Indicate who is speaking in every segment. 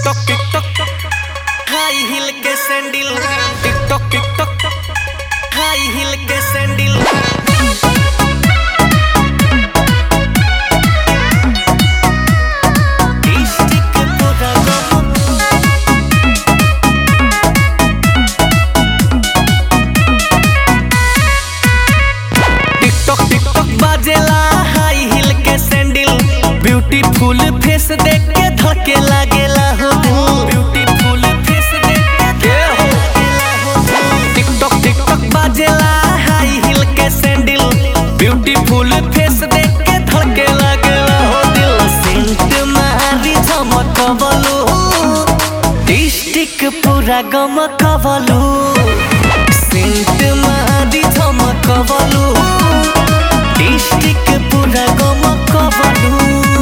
Speaker 1: TikTok TikTok high heel के sandal TikTok TikTok high heel के sandal district पूरा गम टिकटॉक टिकटॉक बाजेला हाई हिल के सैंडल ब्यूटीफुल फेस देख के धके लागेला हो ब्यूटीफुल फेस देख के लागेला हो टिकटॉक टिकटॉक बाजेला हाई हिल के सैंडल ब्यूटीफुल फेस देख के धके लागेला हो दिल सेंट मारी झमकवलो डिस्ट्रिक्ट पूरा गमकवलो सेंट मारी झमकवलो डिस्ट्रिक्ट पूरा गमकवलो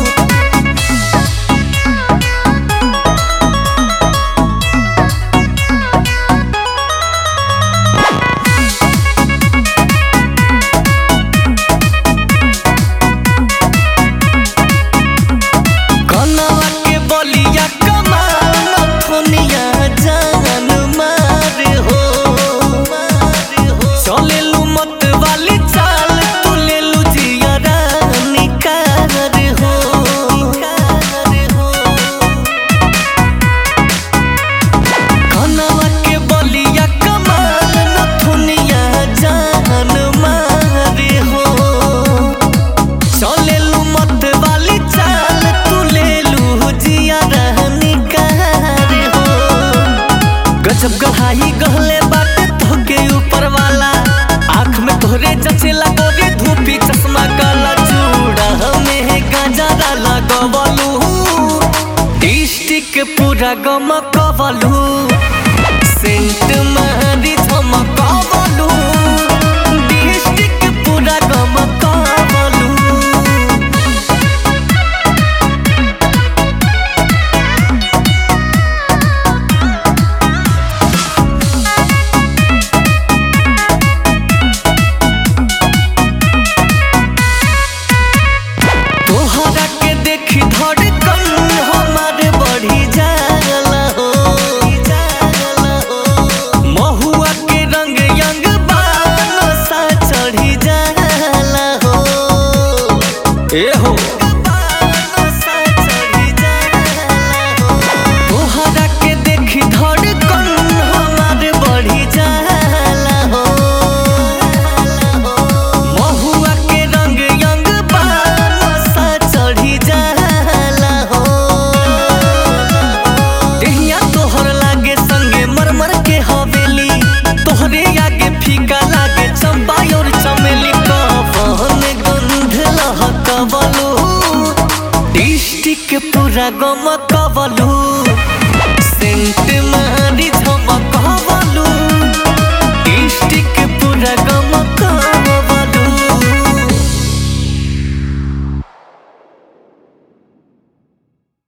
Speaker 1: कनवा के बलिया कमान थोनिया जान मार हो चलेलू मत वाली चाल तू लेलू जियरा निकार हो कनवा के बलिया कमान थोनिया जान मार हो चलेलू मत वाली चाल तू लेलू जिया रहनी कार हो गजब गढ़ाई गहले बाटे धोके ऊपर वाला आँख में तोहरे जचेला गोरे धूपी चश्मा काला चूड़ा में गजरा लगवलू डिस्ट्रिक्ट पूरा गमकवलू सेंट मारी झमकवलू डिस्ट्रिक्ट पूरा गमकवलू तोहरा के देखी धड़कन हमारे बढ़ी जाला हो महुआ के रंग यंग बाल सा चढ़ी जाला हो ए हो तोहरा के देखी धड़कन हमारे बढ़ी जाला हो महुआ के रंग यंग बाल सा चढ़ी जाला हो देहिया तोहर लागे संगे मरमर के हवेली तोहरे आगे फीका लागे चंपा और चमेली कवन गंध लहकवलू डिस्ट्रिक्ट पूरा गमकवलू सेंट मा